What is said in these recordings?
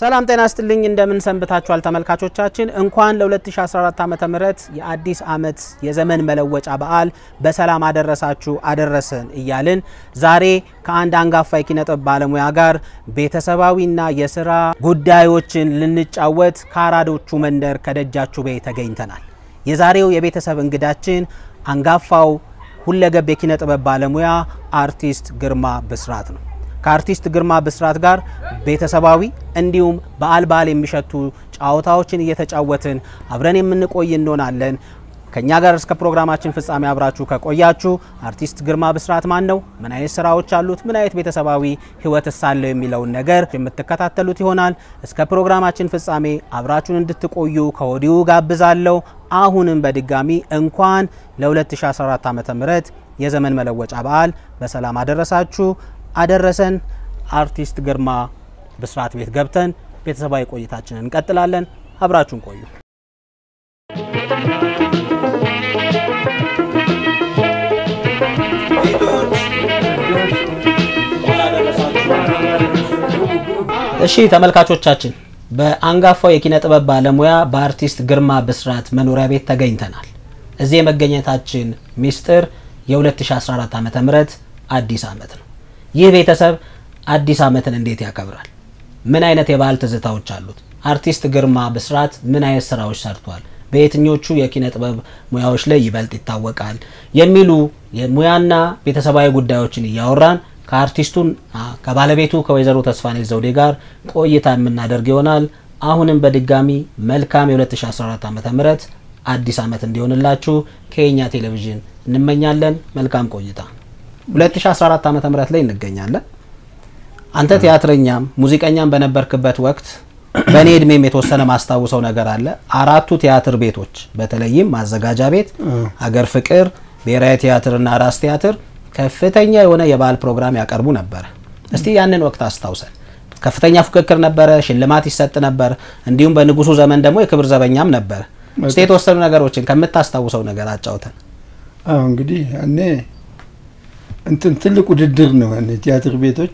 ሰላም ጤና ስጥልኝ። እንደምን ሰንብታችኋል ተመልካቾቻችን? እንኳን ለ2014 ዓመተ ምህረት የአዲስ ዓመት የዘመን መለወጫ በዓል በሰላም አደረሳችሁ አደረሰን እያልን ዛሬ ከአንድ አንጋፋ የኪነ ጥበብ ባለሙያ ጋር ቤተሰባዊና የስራ ጉዳዮችን ልንጫወት ከአራዶቹ መንደር ከደጃችሁ ቤ ተገኝተናል። የዛሬው የቤተሰብ እንግዳችን አንጋፋው ሁለገብ የኪነ ጥበብ ባለሙያ አርቲስት ግርማ ብስራት ነው። ከአርቲስት ግርማ ብስራት ጋር ቤተሰባዊ እንዲሁም በዓል በዓል የሚሸቱ ጨዋታዎችን እየተጫወትን አብረን የምንቆይ እንሆናለን። ከእኛ ጋር እስከ ፕሮግራማችን ፍጻሜ አብራችሁ ከቆያችሁ አርቲስት ግርማ ብስራት ማን ነው? ምን አይነት ስራዎች አሉት? ምን አይነት ቤተሰባዊ ህይወት ሳለው የሚለውን ነገር የምትከታተሉት ይሆናል። እስከ ፕሮግራማችን ፍጻሜ አብራችሁን እንድትቆዩ ከወዲሁ ጋብዛለሁ። አሁንም በድጋሚ እንኳን ለ2014 ዓ ም የዘመን መለወጫ በዓል በሰላም አደረሳችሁ አደረሰን። አርቲስት ግርማ ብስራት ቤት ገብተን ቤተሰባዊ ቆይታችንን እንቀጥላለን። አብራችሁን ቆዩ። እሺ ተመልካቾቻችን በአንጋፋው የኪነ ጥበብ ባለሙያ በአርቲስት ግርማ ብስራት መኖሪያ ቤት ተገኝተናል። እዚህ የመገኘታችን ሚስጥር የ2014 ዓ ም አዲስ ዓመት ነው። ይህ ቤተሰብ አዲስ ዓመትን እንዴት ያከብራል? ምን አይነት የባህል ትዝታዎች አሉት? አርቲስት ግርማ ብስራት ምን አይነት ስራዎች ሰርቷል? በየትኞቹ የኪነ ጥበብ ሙያዎች ላይ ይበልጥ ይታወቃል? የሚሉ የሙያና ቤተሰባዊ ጉዳዮችን እያወራን ከአርቲስቱን ከባለቤቱ ከወይዘሮ ተስፋኔት ዘውዴ ጋር ቆይታ የምናደርግ ይሆናል። አሁንም በድጋሚ መልካም የ2014 ዓ ም አዲስ ዓመት እንዲሆንላችሁ ከየኛ ቴሌቪዥን እንመኛለን። መልካም ቆይታ። 2014 ዓ ም ላይ እንገኛለን። አንተ ቲያትረኛም ሙዚቀኛም በነበርክበት ወቅት በእኔ እድሜም የተወሰነ ማስታውሰው ነገር አለ። አራቱ ቲያትር ቤቶች በተለይም ማዘጋጃ ቤት፣ አገር ፍቅር፣ ብሔራዊ ቲያትርና ራስ ቲያትር ከፍተኛ የሆነ የበዓል ፕሮግራም ያቀርቡ ነበረ። እስቲ ያንን ወቅት አስታውሰን። ከፍተኛ ፉክክር ነበረ፣ ሽልማት ይሰጥ ነበር። እንዲሁም በንጉሱ ዘመን ደግሞ የክብር ዘበኛም ነበረ። እስቲ የተወሰኑ ነገሮችን ከምታስታውሰው ነገር አጫውተን። አዎ እንግዲህ እኔ እንትን ትልቅ ውድድር ነው። ያኔ ቲያትር ቤቶች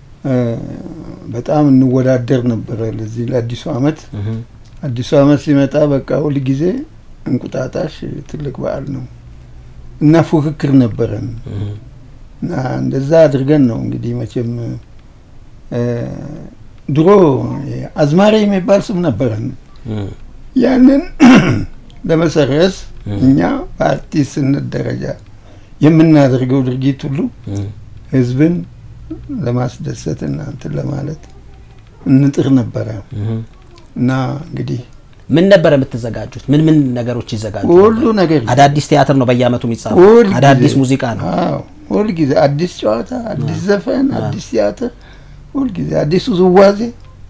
በጣም እንወዳደር ነበረ ለዚህ ለአዲሱ ዓመት። አዲሱ ዓመት ሲመጣ በቃ ሁል ጊዜ እንቁጣጣሽ ትልቅ በዓል ነው እና ፉክክር ነበረን እና እንደዛ አድርገን ነው እንግዲህ መቼም ድሮ አዝማሪ የሚባል ስም ነበረን። ያንን ለመሰረዝ እኛ በአርቲስትነት ደረጃ የምናደርገው ድርጊት ሁሉ ህዝብን ለማስደሰት እና እንትን ለማለት እንጥር ነበረ እና እንግዲህ ምን ነበር የምትዘጋጁት? ምን ምን ነገሮች ይዘጋጁ? ሁሉ ነገር አዳዲስ ቲያትር ነው በየአመቱ የሚጻፈው። ሁል አዳዲስ ጊዜ። ሙዚቃ ነው። አዎ ሁል ጊዜ አዲስ ጨዋታ፣ አዲስ ዘፈን፣ አዲስ ቲያትር፣ ሁል ጊዜ አዲሱ ዝዋዜ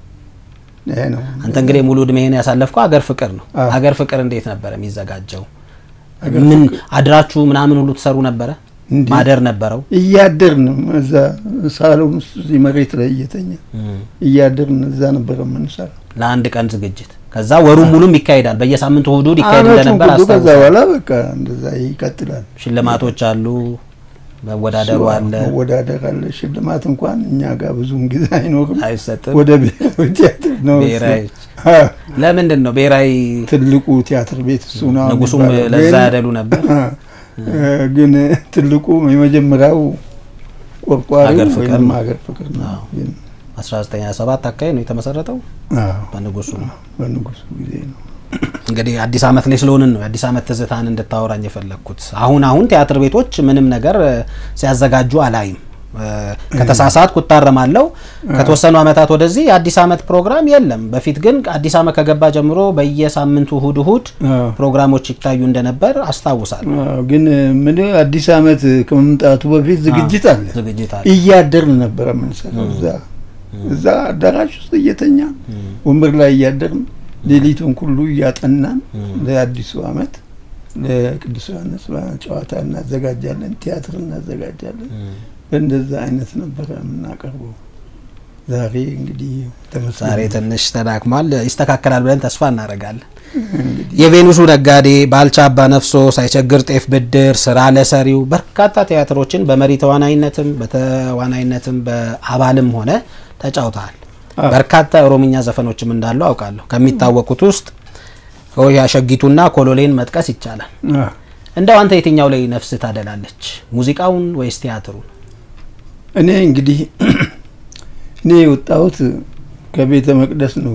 ይሄ ነው። አንተ እንግዲህ ሙሉ እድሜህን ያሳለፍከው አገር ፍቅር ነው። አዎ። አገር ፍቅር እንዴት ነበር የሚዘጋጀው? ምን አድራችሁ ምናምን ሁሉ ትሰሩ ነበረ? እንዲህ ማደር ነበረው? እያደርን እዛ ሳሎን ውስጥ እዚህ መሬት ላይ እየተኛ እያደርን እዛ ነበረ የምንሰራ ለአንድ ቀን ዝግጅት ከዛ ወሩን ሙሉም ይካሄዳል። በየሳምንቱ እሁድ እሁድ ይካሄድ አመቱን እንደነበር ሁሉ። ከዛ አስታውሳለሁ። በኋላ በቃ እንደዛ ይቀጥላል። ሽልማቶች አሉ፣ መወዳደሩ እሱ አለ፣ መወዳደር አለ። ሽልማት እንኳን እኛ ጋር ብዙም ጊዜ አይኖርም። አይሰጥም። ወደ ብሔራዊ ቲያትር ነው እሱ። ብሔራዊ አዎ፣ ለምንድን ነው ብሔራዊ ትልቁ ቲያትር ቤት እሱ ነው ንጉሱም የሚባለው። ለዛ ግን- ያደሉ ነበር? አ፣ ግን ትልቁ የመጀመሪያው ቆርቋሪ ሀገር ፍቅር ወይም ነው። ሀገር ፍቅር ነው። አዎ። ግን 1927 አካባቢ ነው የተመሰረተው አዎ፣ በንጉሱ ነው። በንጉሱ ጊዜ ነው። እንግዲህ አዲስ ዓመት ላይ ስለሆንን ነው የአዲስ ዓመት ትዝታን እንድታወራኝ የፈለግኩት። አሁን አሁን ቲያትር ቤቶች ምንም ነገር እ፣ ሲያዘጋጁ አላይም። እ፣ ከተሳሳትኩ እታረማለሁ። ከተወሰኑ ዓመታት ወደዚህ የአዲስ ዓመት ፕሮግራም የለም። በፊት ግን አዲስ ዓመት ከገባ ጀምሮ በየሳምንቱ እሁድ እሁድ አዎ። ፕሮግራሞች ይታዩ እንደነበር አስታውሳለሁ። አዎ፣ ግን ምን አዲስ ዓመት ከመምጣቱ በፊት ዝግጅት አለ። ዝግጅት አለ። እያደርን ነበረ የምንሰራው እዛ እዛ አዳራሽ ውስጥ እየተኛ ወንበር ላይ እያደርን ሌሊቱን ሁሉ እያጠናን ለአዲሱ ዓመት ለቅዱስ ዮሐንስ ጨዋታ እናዘጋጃለን፣ ቲያትር እናዘጋጃለን። በእንደዛ አይነት ነበረ የምናቀርበው። ዛሬ እንግዲህ ተመስገን ዛሬ ትንሽ ተዳክሟል። ይስተካከላል ብለን ተስፋ እናደርጋለን። የቬኑሱ ነጋዴ ባልቻ አባ ነፍሶ፣ ሳይቸግር ጤፍ ብድር፣ ስራ ለሰሪው በርካታ ቲያትሮችን በመሪ ተዋናይነትም በተዋናይነትም በአባልም ሆነ ተጫውተሃል። በርካታ ኦሮምኛ ዘፈኖችም እንዳሉ አውቃለሁ። ከሚታወቁት ውስጥ ሆያ ሸጊቱና ኮሎሌን መጥቀስ ይቻላል። አዎ። እንደው አንተ የትኛው ላይ ነፍስ ታደላለች? ሙዚቃውን ወይስ ቲያትሩን? እኔ እንግዲህ እኔ የወጣሁት ከቤተ መቅደስ ነው፣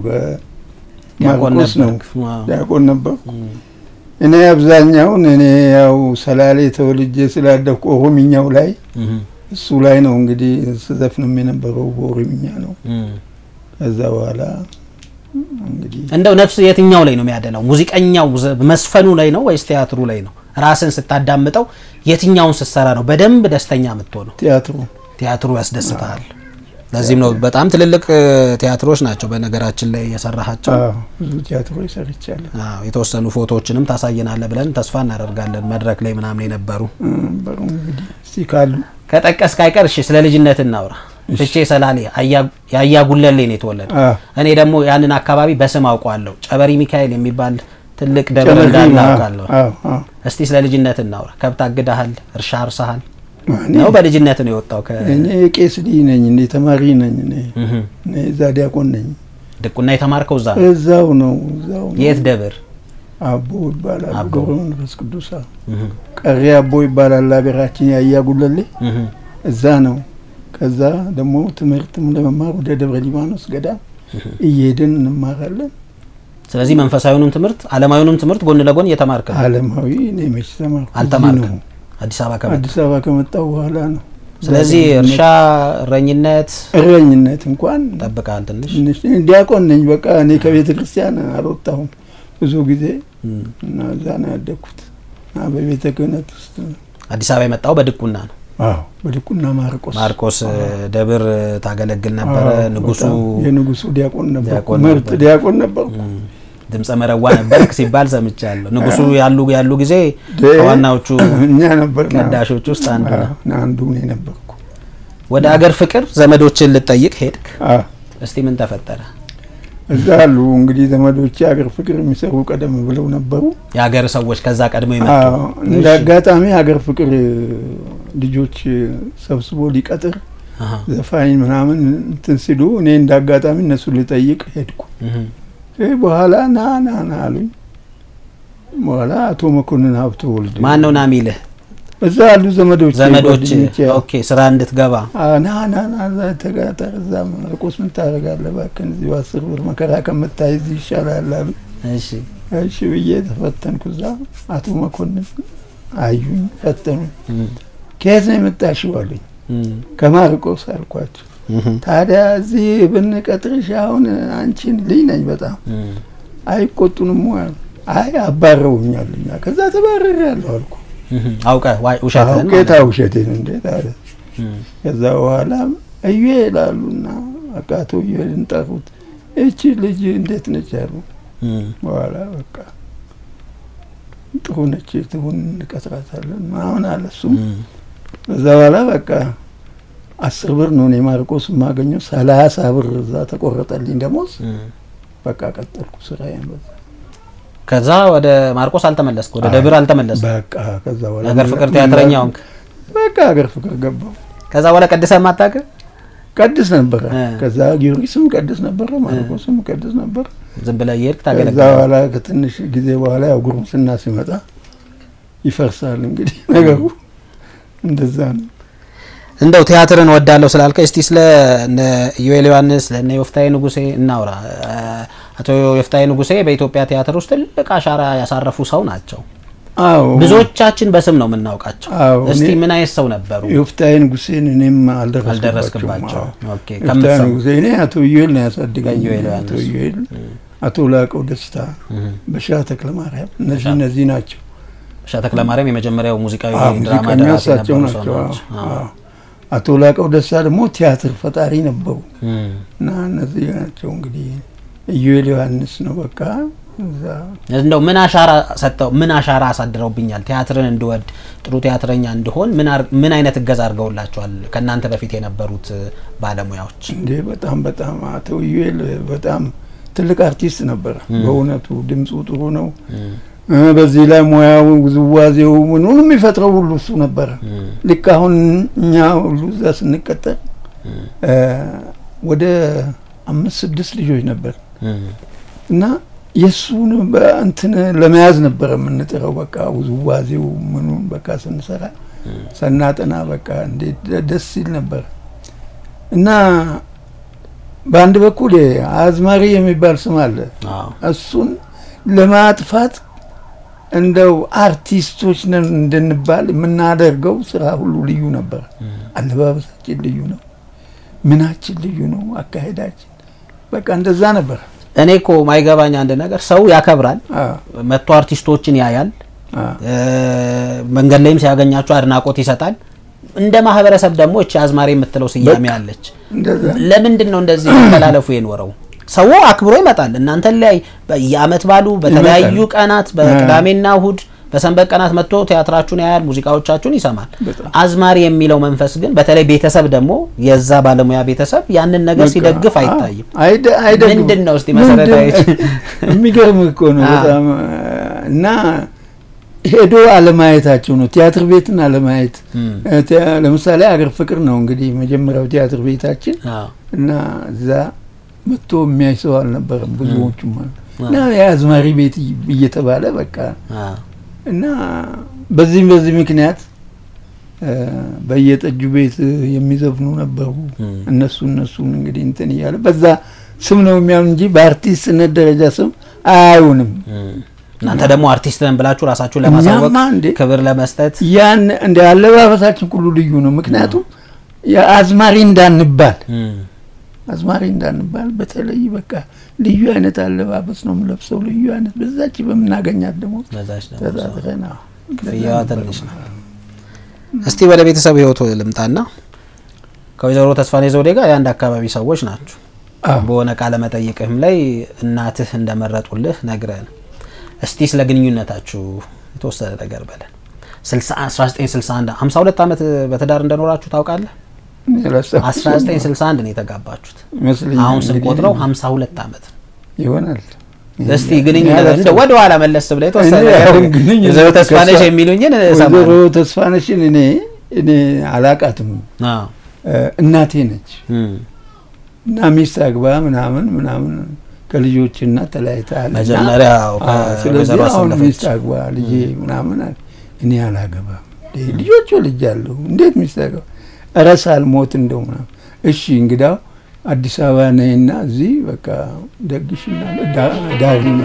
ዲያቆን ከማርቆስ ነው። ነበርክ? ዋው። ዲያቆን ነበርኩ። እኔ አብዛኛውን እኔ ያው ሰላሌ ተወልጄ ስላደኩ ኦሮምኛው ላይ እህ እሱ ላይ ነው እንግዲህ ስዘፍንም የነበረው በኦሮምኛ ነው። እህ ከዛ በኋላ እንግዲህ እንደው ነፍስ የትኛው ላይ ነው የሚያደላው? ሙዚቀኛው ዘ- መስፈኑ ላይ ነው ወይስ ቲያትሩ ላይ ነው? ራስን ስታዳምጠው የትኛውን ስትሰራ ነው በደንብ ደስተኛ የምትሆነው? ቲያትሩ ቲያትሩ ያስደስታል። ለዚህም ነው በጣም ትልልቅ እ, ቲያትሮች ናቸው በነገራችን ላይ የሰራሃቸው። አዎ፣ ብዙ ቲያትሮች ሰርቻለሁ አዎ፣ የተወሰኑ ፎቶዎችንም ታሳየናለህ ብለን ተስፋ እናደርጋለን። መድረክ ላይ ምናምን የነበሩ ነበሩ። እንግዲህ እስቲ ካሉ ከጠቀስክ አይቀር እሺ፣ ስለ ልጅነት እናውራ። ፍቼ ሰላሌ አያ- የአያ ጉለሌ ነው የተወለደ። አዎ፣ እኔ ደግሞ ያንን አካባቢ በስም አውቀዋለሁ። ጨበሪ ሚካኤል የሚባል ትልቅ ደብር ጨመሪ እንዳለ ነው። አውቃለሁ። አዎ፣ አዎ። እስቲ ስለ ልጅነት እናውራ። ከብት አግዳሃል? እርሻ አርሰሃል? እኔ ነው በልጅነት ነው የወጣው? ከ እኔ የቄስ ልጅ ነኝ፣ እንደ ተማሪ ነኝ። እኔ እህ እኔ እዛ ዲያቆን ነኝ። ድቁና የተማርከው እዛ ነው? እዛው ነው እዛው ነው። የት ደብር? አቦ ይባላል። አቦ። ገብረ መንፈስ ቅዱስ አዎ። እህ ቀሪ አቦ ይባላል ሀገራችን ያያ ጉለሌ እህ እዛ ነው። ከዛ ደግሞ ትምህርትም ለመማር ወደ ደብረ ሊባኖስ ገዳም እየሄድን እንማራለን። ስለዚህ መንፈሳዊውንም ትምህርት ዓለማዊውንም ትምህርት ጎን ለጎን እየተማርክ ነው። አለማዊ እኔ መች ተማርኩ? እዚህ አልተማርክም? ነው። አዲስ አበባ ከመጣ አዲስ አበባ ከመጣሁ በኋላ ነው። ስለዚህ እርሻ፣ እረኝነት እረኝነት እንኳን ጠብቃል ትንሽ ትንሽ ዲያቆን ነኝ። በቃ እኔ ከቤተ ክርስቲያን አልወጣሁም ብዙ ጊዜ እም። እና እዛ ነው ያደግኩት እና በቤተ ክህነት ውስጥ ነው። አዲስ አበባ የመጣው በድቁና ነው። አዎ በድቁና ማርቆስ ማርቆስ እ, ደብር እ, ታገለግል ነበረ። አዎ፣ ንጉሱ በጣም የንጉሱ ዲያቆን ነበርኩ። ዲያቆን ምርጥ ነበር። ዲያቆን ነበርኩ። እም፣ ድምፀ መረዋ ነበርክ ሲባል ሰምቻለሁ። ንጉሱ ያሉ ያሉ ጊዜ ደ- ከዋናዎቹ እኛ ነበር ቀዳሾች ውስጥ አንዱ ነው። አንዱ እኔ ነበርኩ። ወደ አገር ፍቅር ዘመዶችን ልጠይቅ ሄድክ። አዎ እስቲ ምን ተፈጠረ? እዛ አሉ እንግዲህ ዘመዶቼ ሀገር ፍቅር የሚሰሩ ቀደም ብለው ነበሩ። የሀገር ሰዎች ከዛ ቀድመው የመጡ አዎ እንደ አጋጣሚ ሀገር ፍቅር ልጆች ሰብስቦ ሊቀጥር አሃ፣ ዘፋኝ ምናምን እንትን ሲሉ እኔ እንደ አጋጣሚ እነሱ ልጠይቅ ሄድኩ። እህ፣ ይህ በኋላ ና ና ና አሉኝ። በኋላ አቶ መኮንን ሀብተ ወልድ ማን ነው ና ሚልህ? እዛ ያሉ ዘመዶች ዘመዶች ጓደኞቼ፣ ኦኬ፣ ስራ እንድትገባ አ- ና ና ና እዛ ተጋጠር እዛ ማርቆስ ምን ታደርጋለህ? እባክህን እዚሁ አስር ብር መከራ ከምታይ እዚህ ይሻላል አሉ። እሺ፣ እሺ ብዬ ተፈተንኩ። እዛ አቶ መኮንን አዩኝ፣ ፈተኑኝ። እም፣ ከየት ነው የመጣሽው አሉኝ። እም፣ ከማርቆስ አልኳቸው። እህ፣ ታዲያ እዚህ ብንቀጥርሽ አሁን አንቺን ልጅ ነኝ በጣም እም፣ አይቆጡንም ወይ አሉ። አይ አባረውኛሉኛ። ከዛ ተባረር ያለሁ አልኩ። እህ፣ አውቀህ ዋይ ውሸትህን ጌታ ማለት ነው። ውሸቴን እንዴት አለ። እም፣ ከዛ በኋላ እዩ ይላሉና በቃ አቶ እዩኤልን ጠሩት። እቺ ልጅ እንዴት ነች አሉ። እም፣ በኋላ በቃ ጥሩ ነች ትሁን እንቀጥራታለን ምናምን አለ እሱም እም፣ ከዛ በኋላ በቃ አስር ብር ነው እኔ ማርቆስ የማገኘው ሰላሳ ብር እዛ ተቆረጠልኝ ደሞዝ። እም። በቃ ቀጠልኩ ስራዬን በዛ ከዛ ወደ ማርቆስ አልተመለስክ፣ ወደ ደብር አልተመለስክ። በቃ ከዛ በኋላ የሀገር ፍቅር ቲያትረኛ ሆንክ። በቃ ሀገር ፍቅር ገባው። ከዛ በኋላ ቀድሰህ ማታውቅ ቀድስ ነበረ። እ። ከዛ ጊዮርጊስም ቀድስ ነበረ፣ ማርቆስም ቀድስ ነበር። ዝም ብለህ እየሄድክ ከዛ ታገለግላለህ። በኋላ ከትንሽ ጊዜ በኋላ ያው ጉርምስና ሲመጣ ይፈርሳል እንግዲህ ነገሩ እንደዛ ነው። እንደው ቲያትርን ወዳለሁ ስላልከ እስቲ ስለ እነ ኢዮኤል ዮሐንስ ለእነ ዮፍታሔ ንጉሴ እናውራ። አቶ ዮፍታሔ ንጉሴ በኢትዮጵያ ቲያትር ውስጥ ትልቅ አሻራ ያሳረፉ ሰው ናቸው። አዎ ብዙዎቻችን በስም ነው የምናውቃቸው። አዎ፣ እስቲ እኔ- ምን አይነት ሰው ነበሩ? ዮፍታሔ ንጉሴን እኔም አልደረስኩባቸውም። አልደረስክባቸው። አዎ። ኦኬ፣ ዮፍታሔ ከምትሰሙ ንጉሴ እኔ አቶ ዩኤል ነው ያሳደገኝ። ከኢዮኤል አቶ ዮሐንስ። ዩኤል፣ አቶ ላቀው ደስታ፣ በሻ ተክለ ማርያም እነዚህ በሻ- እነዚህ ናቸው። ሻ ተክለ ማርያም የመጀመሪያው ሙዚቃዊ አዎ፣ ድራማ ሙዚቀኛ ደራሲ እሳቸው የነበሩ ሰው ናቸው። ናቸው። አዎ፣ አዎ። አዎ። አቶ ላቀው ደስታ ደግሞ ቲያትር ፈጣሪ ነበሩ እም። እና እነዚህ ናቸው እንግዲህ ኢዩኤል ዮሐንስ ነው በቃ እዛ እንደው ምን አሻራ ሰጠው? ምን አሻራ አሳድረውብኛል? ቲያትርን እንድወድ ጥሩ ቲያትረኛ እንድሆን ምን አር- ምን አይነት እገዛ አድርገውላቸዋል? ከእናንተ በፊት የነበሩት እ, ባለሙያዎች እንዴ በጣም በጣም አቶ ኢዩኤል በጣም ትልቅ አርቲስት ነበረ። በእውነቱ ድምፁ ጥሩ ነው። እ፣ በዚህ ላይ ሙያው ውዝዋዜው ምኑን የሚፈጥረው ሁሉ እሱ ነበረ። ልክ አሁን እኛ ሁሉ እዛ ስንቀጠር እ፣ ወደ አምስት ስድስት ልጆች ነበር እና የእሱን በእንትን ለመያዝ ነበረ የምንጥረው። በቃ ውዝዋዜው ምኑን በቃ ስንሰራ ሰናጠና በቃ እንዴት ደስ ሲል ነበር እና በአንድ በኩል አዝማሪ የሚባል ስም አለ። እሱን ለማጥፋት እንደው አርቲስቶች ነን እንድንባል የምናደርገው ስራ ሁሉ ልዩ ነበር። አለባበሳችን ልዩ ነው፣ ምናችን ልዩ ነው፣ አካሄዳችን በቃ እንደዛ ነበር። እኔ እኮ ማይገባኝ አንድ ነገር ሰው ያከብራል፣ መጥቶ አርቲስቶችን ያያል፣ መንገድ ላይም ሲያገኛቸው አድናቆት ይሰጣል። እንደ ማህበረሰብ ደግሞ እቺ አዝማሪ የምትለው ስያሜ አለች። ለምንድን ነው እንደዚህ መተላለፉ የኖረው? ሰው አክብሮ ይመጣል። እናንተ ላይ የአመት ባሉ በተለያዩ ቀናት በቅዳሜና እሁድ በሰንበት ቀናት መጥቶ ቲያትራችሁን ያያል፣ ሙዚቃዎቻችሁን ይሰማል። አዝማሪ የሚለው መንፈስ ግን በተለይ ቤተሰብ ደግሞ የዛ ባለሙያ ቤተሰብ ያንን ነገር ሲደግፍ አይታይም። ምንድን ነው እስቲ መሰረታዊ የሚገርም እኮ ነው በጣም እና ሄዶ አለማየታቸው ነው። ቲያትር ቤትን አለማየት ለምሳሌ አገር ፍቅር ነው እንግዲህ መጀመሪያው ቲያትር ቤታችን እና እዛ መጥቶ የሚያይ ሰው አልነበረም። ብዙዎቹም እና የአዝማሪ ቤት እየተባለ በቃ እና በዚህም በዚህ ምክንያት በየጠጁ ቤት የሚዘፍኑ ነበሩ። እነሱ እነሱን እንግዲህ እንትን እያለ በዛ ስም ነው የሚያምን እንጂ በአርቲስትነት ደረጃ ስም አያዩንም። እናንተ ደግሞ አርቲስት ነን ብላችሁ ራሳችሁን ለማሳወቅ ክብር ለመስጠት ያን እንደ አለባበሳችን ሁሉ ልዩ ነው። ምክንያቱም የአዝማሪ እንዳንባል አዝማሪ እንዳንባል በተለይ በቃ ልዩ አይነት አለባበስ ነው የምለብሰው። ልዩ አይነት በዛች በምናገኛት ደግሞ ተጣጥረን ክፍያዋ ትንሽ ነው። እስቲ ወደ ቤተሰብ ህይወቱ ልምጣና ከወይዘሮ ተስፋኔ ዘውዴ ጋር የአንድ አካባቢ ሰዎች ናቸው። በሆነ ቃለ መጠይቅህም ላይ እናትህ እንደመረጡልህ ነግረን እስቲ ስለ ግንኙነታችሁ የተወሰነ ነገር በለን። 1961 52 ዓመት በትዳር እንደኖራችሁ ታውቃለህ? 1961 ነው የተጋባችሁት። አሁን ስንቆጥረው 52 ዓመት ይሆናል። እስቲ ግንኙነት እንደ ወደ ኋላ መለስ ብለህ የተወሰነ ወይዘሮ ተስፋነሽ የሚሉኝን እሰማለሁ። ወይዘሮ ተስፋነሽን እኔ እኔ አላቃትም፣ እናቴ ነች እና ሚስት አግባ ምናምን ምናምን ከልጆች እና ተለያይተሃል። መጀመሪያ ስለዚህ አሁን ሚስት አግባ ልጄ ምናምን እኔ አላገባም፣ ልጆች ወልጃለሁ፣ እንዴት ሚስት አግባ እረ ሳልሞት እንደው ምናምን እሺ እንግዳው አዲስ አበባ ነይና እዚህ በቃ ደግሽና ዳርኛ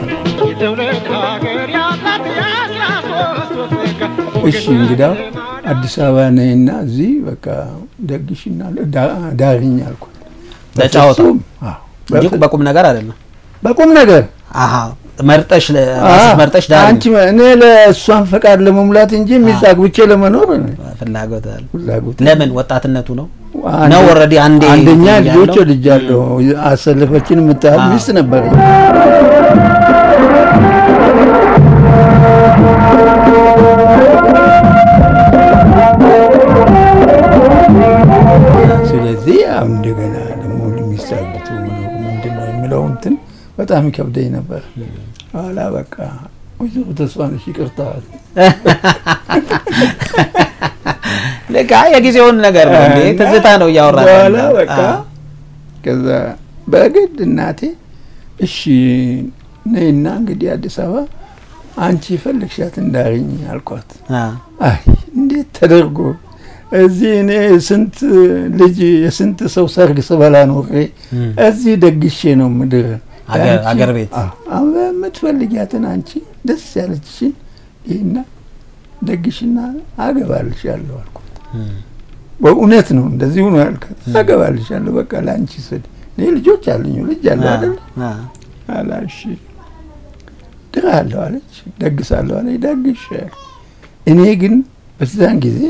እሺ እንግዳው አዲስ አበባ ነይና እዚህ በቃ ደግሽና ዳርኛ አልኳት። ለጫወታ እንጂ በቁም ነገር አይደለም። በቁም ነገር መርጠሽ መርጠሽ ዳር አንቺ እኔ ለእሷን ፈቃድ ለመሙላት እንጂ ሚስት አግብቼ ለመኖር ፍላጎት አለ። ፍላጎት ለምን ወጣትነቱ ነው ነው ኦልሬዲ አንዴ አንደኛ ልጆች ወልጃለሁ። አሰለፈችን የምታህል ሚስት ነበረኝ። ስለዚህ አሁን እንደገና ደግሞ ሚስት አግብቶ መኖር ምንድን ነው የሚለው እንትን በጣም ይከብደኝ ነበር። ኋላ በቃ ወይዘሮ ተስፋነሽ ይቅርታ ልክ የጊዜውን ነገር ነው እንዴ ትዝታ ነው እያወራ በኋላ በቃ ከዛ በግድ እናቴ እሺ ነይና እንግዲህ አዲስ አበባ አንቺ የፈለግሻት እንዳርኝ አልኳት። አይ እንዴት ተደርጎ እዚህ እኔ ስንት ልጅ የስንት ሰው ሰርግ ስበላ ኖሬ እዚህ ደግሼ ነው ምድር አገር ቤት የምትፈልጊያትን አንቺ ደስ ያለችሽን ይህና ደግሽና አገባልሻለሁ አልኳት። በእውነት ነው እንደዚህ ሆኖ ያልኳት። አገባልሻለሁ በቃ ለአንቺ ስል እኔ ልጆች አሉኝ ልጅ አለሁ አይደል አላ እሺ ድራለሁ አለች። ደግሳለሁ አለች። ደግሽ እኔ ግን በዛን ጊዜ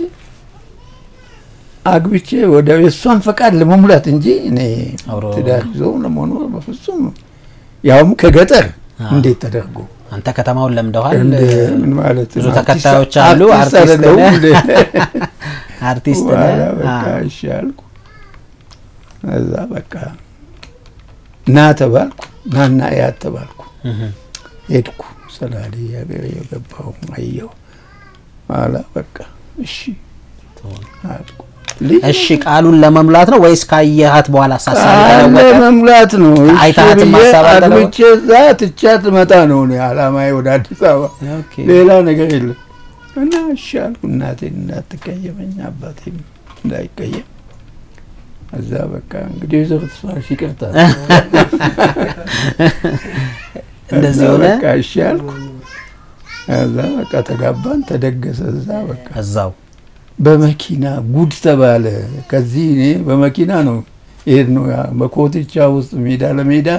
አግብቼ ወደ የእሷን ፈቃድ ለመሙላት እንጂ እኔ ትዳር ይዞ ለመኖር በፍጹም ያውም ከገጠር እንዴት ተደርጎ አንተ ከተማውን ለምደዋል። ምን ማለት ብዙ ተከታዮች አሉ። አርቲስት አርቲስት በቃ እሺ አልኩ። እዛ በቃ ና ተባልኩ። ናና ያት ተባልኩ። ሄድኩ ሰላሌ ሀገሬ የገባው አየሁ። ኋላ በቃ እሺ አልኩ። ልጅ እሺ ቃሉን ለመሙላት ነው ወይስ ካየሃት በኋላ ሳሳብ ቃል ተለወጠ? መሙላት ነው። እሺ አይተሃትም ብዬ ሀሳብ አልተለወጠም? አግብቼ እዛ ትቻት መጣ ነው እኔ አላማዬ ወደ አዲስ አበባ ኦኬ። ሌላ ነገር የለም። እና እሺ አልኩ እናቴን እንዳትቀየመኝ አባቴም እንዳይቀየም እዛ በቃ እንግዲህ ወይዘሮ ተስፋሽ ይቅርታ እንደዚህ እዛ ሆነ በቃ እሺ አልኩ። እዛ በቃ ተጋባን፣ ተደገሰ። እዛ በቃ እዛው በመኪና ጉድ ተባለ። ከዚህ እኔ በመኪና ነው ይሄድ ነው በኮትቻ ውስጥ ሜዳ ለሜዳ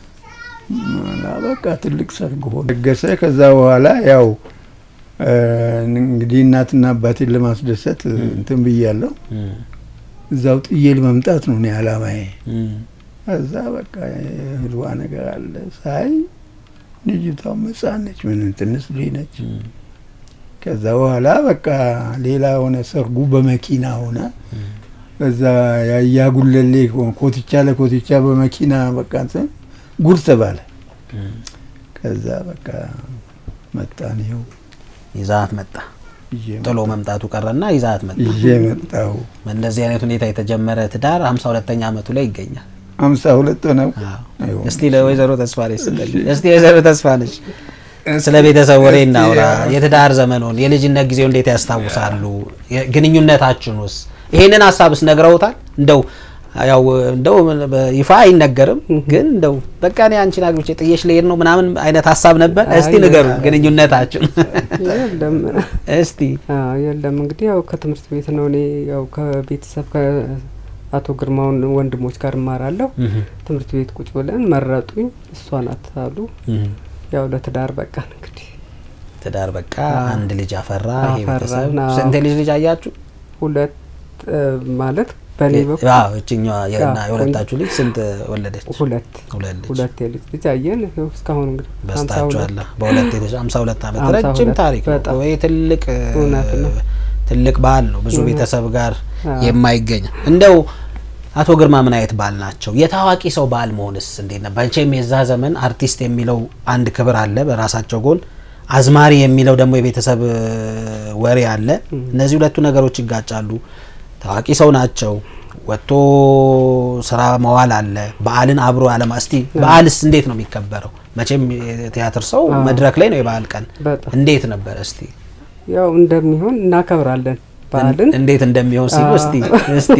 እና በቃ ትልቅ ሰርግ ሆነ ደገሰ። ከዛ በኋላ ያው እ፣ እንግዲህ እናትና አባቴን ለማስደሰት እንትን ብያለሁ። እም፣ እዛው ጥዬ ለመምጣት ነው እኔ አላማዬ። እም፣ እዛ በቃ ህልዋ ነገር አለ ሳይ ልጅቷ ሕፃን ነች፣ ምን ትንሽ ልጅ ነች። እም፣ ከዛ በኋላ በቃ ሌላ ሆነ። ሰርጉ በመኪና ሆነ። እዛ ያጉለሌ ኮትቻ ለኮትቻ በመኪና በቃ እንትን ጉድ ተባለ። እም። ከዛ በቃ መጣን። ይኸው ይዛት መጣ። ይዤ ጥሎ መምጣቱ ቀረና ይዛት መጣ። ይዤ መጣሁ። በእንደዚህ አይነት ሁኔታ የተጀመረ ትዳር 52ኛ ዓመቱ ላይ ይገኛል። አምሳ ሁለት ነው። አዎ። እስቲ ለወይዘሮ ተስፋነች ስትል እስቲ ወይዘሮ ተስፋነች ስለ ቤተሰብ ወሬ እስቲ እናውራ። ያው- የትዳር ዘመኑን የልጅነት ጊዜው እንዴት ያስታውሳሉ? የ- ግንኙነታችሁንስ ይሄንን ሀሳብስ ነግረውታል? እንደው ያው እንደው በይፋ አይነገርም፣ ግን እንደው በቃ እኔ አንቺን አግብቼ ጥዬሽ ልሄድ ነው ምናምን አይነት ሀሳብ ነበር? እስቲ አይ፣ ንገሩ ግንኙነታችሁን የለም እስቲ። አዎ፣ የለም እንግዲህ ያው ከትምህርት ቤት ነው። እኔ ያው ከቤተሰብ ከአቶ ግርማውን ወንድሞች ጋር እማራለሁ። ትምህርት ቤት ቁጭ ብለን መረጡኝ። እሷ ናት አሉ። ያው ለትዳር በቃን እንግዲህ ትዳር በቃ አዎ። አንድ ልጅ አፈራ። ይሄ አፈራን፣ ቤተሰብ አዎ። ስንት ልጅ ልጅ አያችሁ? ሁለት እ፣ ማለት በእኔ በኩል አዎ እችኛዋ የና አዎ፣ የሁለታችሁ ልጅ ስንት ወለደች? ሁለት ሁለት ልጅ ሁለት የልጅ ልጅ አየን። ይኸው እስካሁን እንግዲህ ሀምሳ ሁለት በስታችኋል። በሁለት የተሻ 52 ዓመት ሀምሳ ረጅም ሁለት ታሪክ ነው። በጣም ወይ ትልቅ እ፣ እውነት ነው። ትልቅ በዓል ነው። ብዙ እውነት። ቤተሰብ ጋር አዎ። የማይገኝ እንደው አቶ ግርማ ምን አይነት ባል ናቸው? የታዋቂ ሰው ባል መሆንስ እንዴት ነበር? መቼም የዛ ዘመን አርቲስት የሚለው አንድ ክብር አለ በራሳቸው ጎን፣ አዝማሪ የሚለው ደግሞ የቤተሰብ እ፣ ወሬ አለ። እነዚህ ሁለቱ ነገሮች ይጋጫሉ። ታዋቂ ሰው ናቸው። ወጥቶ ስራ መዋል አለ። በዓልን አብሮ አለማ እስቲ በዓልስ እንዴት ነው የሚከበረው? መቼም የቲያትር ሰው አዎ። መድረክ ላይ ነው የበዓል ቀን በጣም እንዴት ነበር? እስቲ ያው እንደሚሆን እናከብራለን በዓልን። እንዴት እንደሚሆን ሲሉ አዎ። እስቲ እስቲ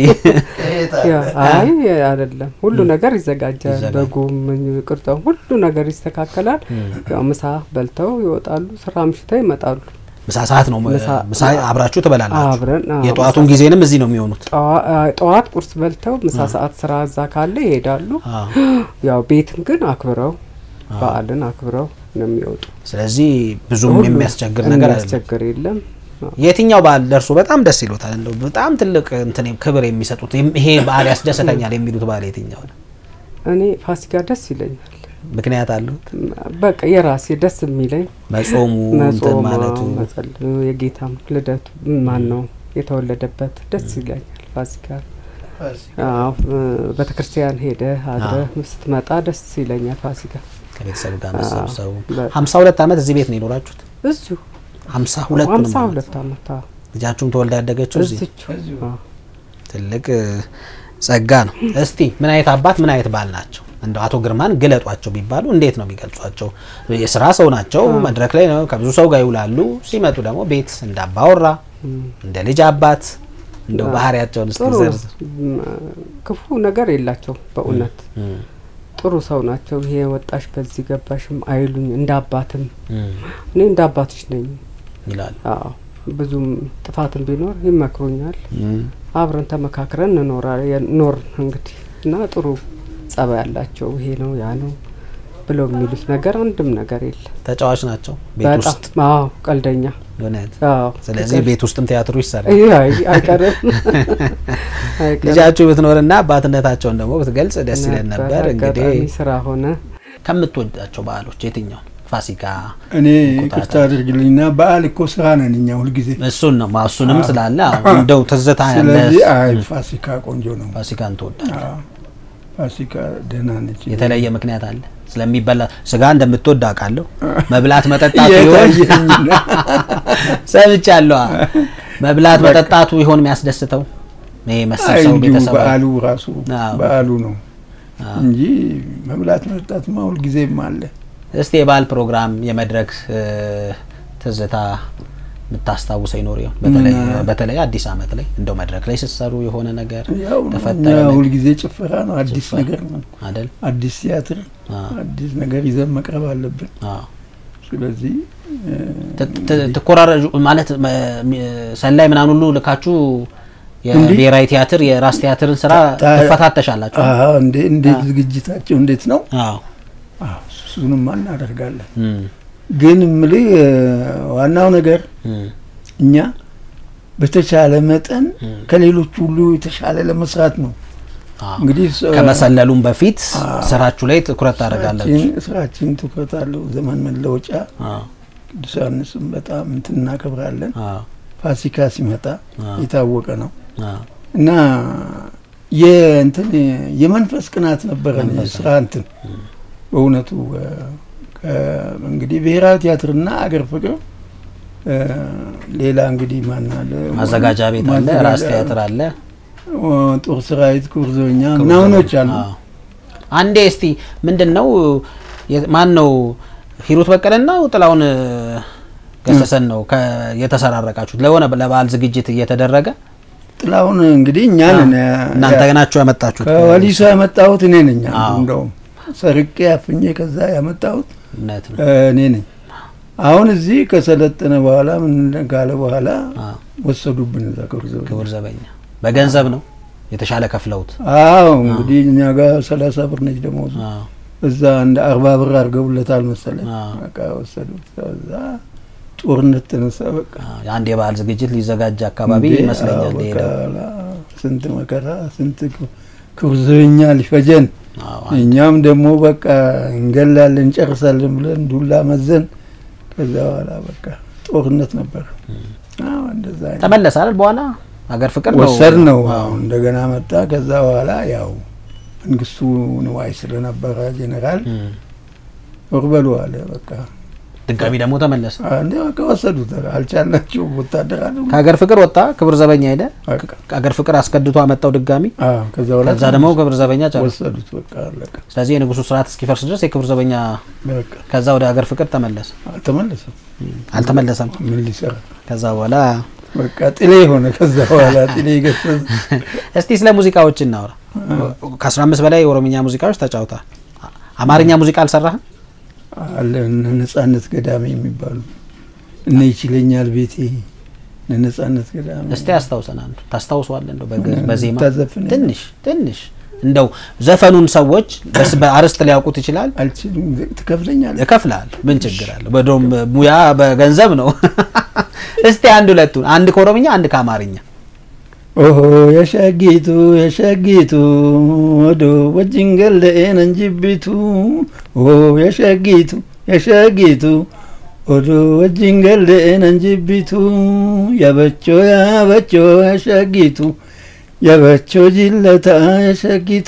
ያው አይ አይደለም፣ ሁሉ ነገር ይዘጋጃል። ይዘጋጃል። በጉም ቅርጫው ሁሉ ነገር ይስተካከላል። ያው ምሳ በልተው ይወጣሉ። ስራ አምሽተው ይመጣሉ። ምሳ ሰዓት ነው ምሳ- ምሳ አብራችሁ ትበላላችሁ። አብረን አዎ፣ የጠዋቱን ጊዜንም እዚህ ነው የሚሆኑት። ጠዋ- አ- ጠዋት ቁርስ በልተው ምሳ ሰዓት ስራ እዛ ካለ ይሄዳሉ። አዎ። ያው ቤትን ግን አክብረው በዓልን አክብረው ነው የሚወጡ። ስለዚህ ብዙም ሁሉ የሚያስቸግር ነገር አይደለም። የሚያስቸግር የለም። አዎ። የትኛው በዓል ደርሶ በጣም ደስ ይሎታል? እንደው በጣም ትልቅ እንትን ክብር የሚሰጡት ይም- ይሄ በዓል ያስደስተኛል የሚሉት በዓል የትኛው ነው? እኔ ፋሲካ ደስ ይለኛል። ምክንያት አሉት? በቃ የራሴ ደስ የሚለኝ መጾሙ እንትን መጾም ማለቱ መጸል የጌታም ልደቱ ማን ነው የተወለደበት ደስ ይለኛል። ፋሲካ አዎ፣ ቤተ ክርስቲያን ሄደ አድረ ስትመጣ ደስ ይለኛል። ፋሲካ ከቤተሰብ ጋር አዎ፣ መሰብሰቡ። በ- ሀምሳ ሁለት ዓመት እዚህ ቤት ነው የኖራችሁት? እዚሁ ሀምሳ ሁለት ሀምሳ ሁለት ዓመት አዎ፣ ልጃችሁም ተወልዳ ያደገችው እዚህ እዚቹ አዎ። ትልቅ እ፣ ጸጋ ነው። እስቲ ምን አይነት አባት ምን አይነት ባል ናቸው? እንደው አቶ ግርማን ግለጧቸው ቢባሉ እንዴት ነው የሚገልጿቸው? የስራ ሰው ናቸው። መድረክ ላይ ነው ከብዙ ሰው ጋር ይውላሉ። ሲመጡ ደግሞ ቤት እንዳባወራ እም። እንደ ልጅ አባት እንደው አዎ። ባህሪያቸውን እስቲ ጥሩ ዘርዝር። እም፣ ክፉ ነገር የላቸው በእውነት እም፣ ጥሩ ሰው ናቸው። ይሄ ወጣሽ በዚህ ገባሽም አይሉኝ እንደ አባትም እም እኔ እንደ አባትሽ ነኝ። ይላሉ። አዎ ብዙም ጥፋትም ቢኖር ይመክሩኛል። እም፣ አብረን ተመካክረን እንኖራ ኖር እንግዲህ እና ጥሩ ጸባይ ያላቸው ይሄ ነው ያ ነው ብለው የሚሉት ነገር አንድም ነገር የለም። ተጫዋች ናቸው ቤት በጣም ውስጥ አዎ ቀልደኛ እውነት። አዎ ስለዚህ ቤት ውስጥም ቲያትሩ ይሰራል። ይሄ አይ- አይቀርም አይቀርም ልጃችሁ ብትኖርና አባትነታቸውን ደግሞ ብትገልጽ ደስ ይለን ነበር። እንግዲህ አጋጣሚ ስራ ሆነ ከምትወዳቸው በዓሎች የትኛው? ፋሲካ እኔ ይቅርታ አድርግልኝና በዓል እኮ ስራ ነን እኛ ሁልጊዜ። እሱን ነው ማ- እሱንም ስላለ አዎ፣ እንደው ትዝታ ያለ ስለዚህ አይ ፋሲካ ቆንጆ ነው። ፋሲካን ትወዳለህ? አዎ፣ ፋሲካ ደህና ነች። የተለየ ምክንያት አለ ስለሚበላ ስጋ እንደምትወድ አውቃለሁ። መብላት መጠጣቱ ይሆን የታየኝና ሰምቻለሁ። መብላት መጠጣቱ ይሆን የሚያስደስተው? ይሄ አይ መሰብ ሰው እንዲሁ ቤተሰብ በዓሉ ራሱ አዎ። በዓሉ ነው አዎ። እንጂ መብላት መጠጣትማ ሁልጊዜም አለ። እስቲ የበዓል ፕሮግራም የመድረክ እ፣ ትዝታ የምታስታውሰው ይኖር ይሆን? በተለይ ምን? በተለይ አዲስ አመት ላይ እንደው መድረክ ላይ ስትሰሩ የሆነ ነገር ያው ነው፣ ተፈጠረ እኛ ነገር? ሁልጊዜ ጭፈራ ነው፣ አዲስ ጭፈራ። ነገር ነው፣ አይደል? አዲስ ቲያትር፣ አዎ። አዲስ ነገር ይዘን መቅረብ አለብን። አዎ። ስለዚህ እ፣ ት- ት- ትኮራረጁ ማለት መ- ሚ- ሰላይ ምናምን ሁሉ ልካችሁ እንዲህ? የብሔራዊ ቲያትር የራስ ቲያትርን ስራ ታ- ትፈታተሻላችሁ? አዎ፣ እንዴ እንዴት አዎ። ዝግጅታቸው እንዴት ነው? አዎ። አዎ፣ እሱንማ እናደርጋለን። እም፣ ግን እምልህ እ፣ ዋናው ነገር እም፣ እኛ በተቻለ መጠን እም። ከሌሎች ሁሉ የተሻለ ለመስራት ነው። አዎ። እንግዲህ ስ- ከመሰለሉም በፊት አዎ። ስራችሁ ላይ ትኩረት ታደርጋላችሁ። ስራችን- ስራችን ትኩረት አለው። ዘመን መለወጫ አዎ። ቅዱስ ዮሐንስም በጣም እንትን እናከብራለን። አዎ። ፋሲካ ሲመጣ አዎ። የታወቀ ነው አዎ። እና የእንትን የመንፈስ ቅናት ነበረ መንፈስ ስራ እንትን በእውነቱ እ፣ ከ- እንግዲህ ብሔራዊ ቲያትርና አገር ፍቅር እ፣ ሌላ እንግዲህ ማን አለ ማዘጋጃ ቤት አለ፣ ማዘጋጃ- ራስ ቲያትር አለ፣ ኦ፣ ጦር ሰራዊት ኩርዞኛ ክቡር ምናምኖች ዘበኛ። አሉ። አዎ። አንዴ እስቲ ምንድን ነው የ- ማን ነው ሂሩት በቀለና ጥላውን እ፣ ገሰሰን ነው ከ- የተሰራረቃችሁት ለሆነ ለበዓል ዝግጅት እየተደረገ ጥላሁን እንግዲህ እኛ አዎ። ነን እናንተ ያ- ናችሁ ያመጣችሁት ከወሊሶ ያመጣሁት እኔ ነኝ። አንዱ አዎ። እንደውም ሰርቄ አፍኜ ከዛ ያመጣሁት እውነት ነው። እ፣ እኔ ነኝ። አሁን እዚህ ከሰለጠነ በኋላ ምን ካለ በኋላ አዎ። ወሰዱብን እዛ ከርዘ ክቡር ዘበኛ በገንዘብ ነው የተሻለ ከፍለውት አዎ እንግዲህ እኛ ጋር ሰላሳ ብር ነች ደሞዙ አዎ። እዛ እንደ አርባ ብር አድርገውለታል መሰለኝ። አዎ። በቃ ወሰዱት። ከዛ ጦርነት ተነሳ። በቃ አዎ። የአንድ የበዓል ዝግጅት ሊዘጋጅ አካባቢ እንዴ፣ ይመስለኛል አዎ፣ በቃ ሄደው ላ- ስንት መከራ ስንት ክብ- ክብርዘኛ ሊፈጀን አዎ። እኛም ደግሞ በቃ እንገላለን እንጨርሳለን ብለን ዱላ መዘን ከዛ በኋላ በቃ ጦርነት ነበር። አዎ እንደዛ አይነት ተመለሰ አይደል በኋላ ሀገር ፍቅር ነው ወሰድ ነው። አዎ። አሁን እንደገና መጣ። ከዛ በኋላ ያው መንግስቱ ንዋይ ስለነበረ ጄኔራል እም። ዞር በሉ አለ። በቃ ድጋሚ ደግሞ ተመለሰ እንደ በቃ ወሰዱት። አልቻልናቸው ወታደር አለ ከሀገር ፍቅር ወጣ ክብር ዘበኛ ሄደ በቃ ከሀገር ፍቅር አስከድቶ አመጣው ድጋሚ አዎ፣ ከዛ በኋላ ከዛ ደግሞ ክብር ዘበኛ ጨረሰ ወሰዱት። በቃ አለቀ። ስለዚህ የንጉሱ ስርዓት እስኪፈርስ ድረስ የክብር ዘበኛ በቃ ከዛ ወደ ሀገር ፍቅር ተመለሰ አልተመለሰም። አልተመለሰም ምን ሊሰራ ከዛ በኋላ በቃ ጥሌ ሆነ። ከዛ በኋላ ጥሌ ገሰዝ እስቲ ስለ ሙዚቃዎች እናውራ ከአስራ አምስት በላይ የኦሮምኛ ሙዚቃዎች ተጫውተሃል አማርኛ ሙዚቃ አልሰራህም አለ እነ ነጻነት ገዳሜ የሚባሉ እነ ይችለኛል ቤቴ እነ ነጻነት ገዳሜ እስቲ አስታውሰን አንዱ ታስታውሰዋለህ እንደው በግዕዝ ምን በዜማ ታዘፍን? ትንሽ ትንሽ እንደው ዘፈኑን ሰዎች በስ- በአርስት ሊያውቁት ይችላል አልችልም። ትከፍለኛል እከፍልሃል ምን ችግር አለ በዶም ሙያ በገንዘብ ነው እስቲ አንድ ሁለቱን አንድ ከኦሮምኛ አንድ ከአማርኛ ኦሆ የሸጊቱ የሸጊቱ ወዶ ወጅን ገለኤን እንጅቢቱ ኦሆ የሸጊቱ የሸጊቱ ወዶ ወጅን ገለኤን እንጅቢቱ ያበቾ ያበቾ የሸጊቱ ያበቾ ጅለታ የሸጊቱ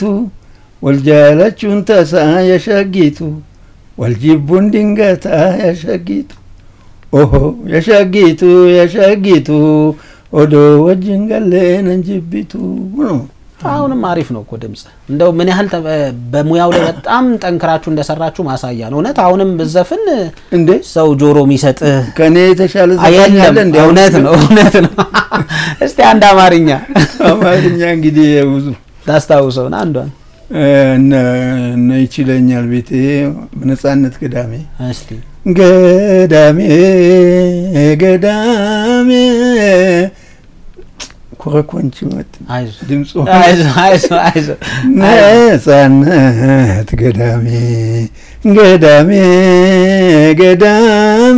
ወልጃለቹን ተሳ የሸጊቱ ወልጅቡን ድንገታ የሸጊቱ ኦሆ የሸጊቱ የሸጊቱ ወዶ ወጅን ገሌን እንጅቢቱ ነው። አሁንም አሪፍ ነው እኮ ድምጽ እንደው ምን ያህል ተ- በሙያው ላይ በጣም ጠንክራችሁ እንደሰራችሁ ማሳያ ነው እውነት አሁንም ብዘፍን እንዴ ሰው ጆሮ የሚሰጥህ ከእኔ የተሻለ ዘፋኝ የለም አለ እንዴ? እውነት ነው እውነት ነው እስቲ አንድ አማርኛ አማርኛ እንግዲህ ብዙ ታስታውሰውን አንዷን እነ እነ ይችለኛል ቤቴ በነጻነት ገዳሜ እስቲ ገዳሜ ገዳሜ ኮረኮንች መጥ አይዞህ ድምፁ አይዞህ አይዞህ አይዞህ ነጻነት ገዳሜ ገዳሜ ገዳሜ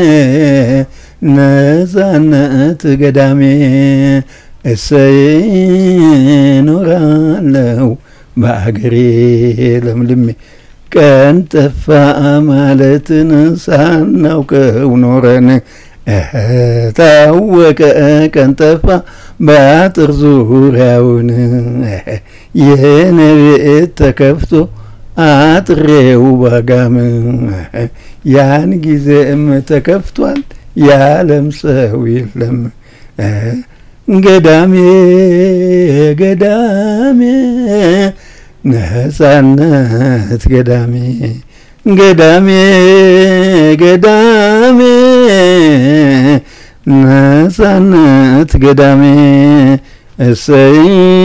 ነጻነት ገዳሜ እሰይ ኖራለው በአገሬ ለምልሜ ቀን ጠፋ ማለትን ሳናውቀው ኖረን እህ ታወቀ ቀን ጠፋ በአጥር ዙሪያውን እህ የኔ ቤት ተከፍቶ አጥሬው ባጋም እህ ያን ጊዜም ተከፍቷል ያለም ሰው የለም እህ ገዳሜ ገዳሜ ነጻነት ገዳሜ ገዳሜ ገዳሜ ነጻነት ገዳሜ እሰይ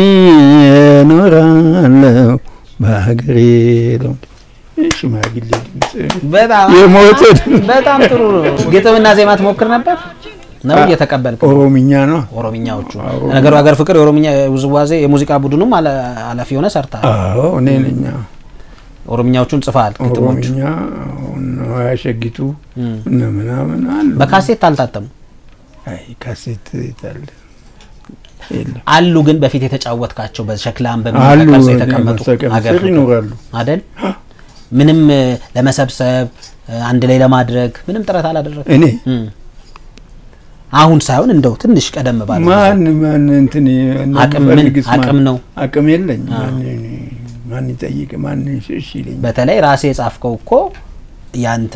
እኖራለሁ በሀገሬ ነው። ሽማግሌ ድምፅ በጣም የሞተ በጣም ጥሩ ግጥምና ዜማ ትሞክር ነበር ነው እየተቀበልክ ኦሮምኛ ነው። ኦሮምኛዎቹ ነገሩ ሀገር ፍቅር የኦሮምኛ ውዝዋዜ የሙዚቃ ቡድኑም አለ- ኃላፊ ሆነ ሰርተሃል። አዎ እኔ ነኝ። ኦሮምኛዎቹን ጽፈሃል። ግጥሞቹ ኦሮምኛ እነ ያሸጊቱ እነ ምናምን አሉ። በካሴት አልታተሙ አይ ካሴት የታለ? የለም አሉ፣ ግን በፊት የተጫወትካቸው በሸክላም አሉ በሚቀርጽ የተቀመጡ መሰቀል ሀገር ስር ፍቅር ይኖራሉ። አደል? ምንም እ፣ ለመሰብሰብ እ፣ አንድ ላይ ለማድረግ ምንም ጥረት አላደረግ እኔ አሁን ሳይሆን እንደው ትንሽ ቀደም ባለ ማን ማን እንትን አቅም ምን ፈልግስ ማን- አቅም ነው። አቅም የለኝ። ማን ማን ይጠይቅ ማን እሺ ይለኝ። በተለይ ራሴ የጻፍከው እኮ ያንተ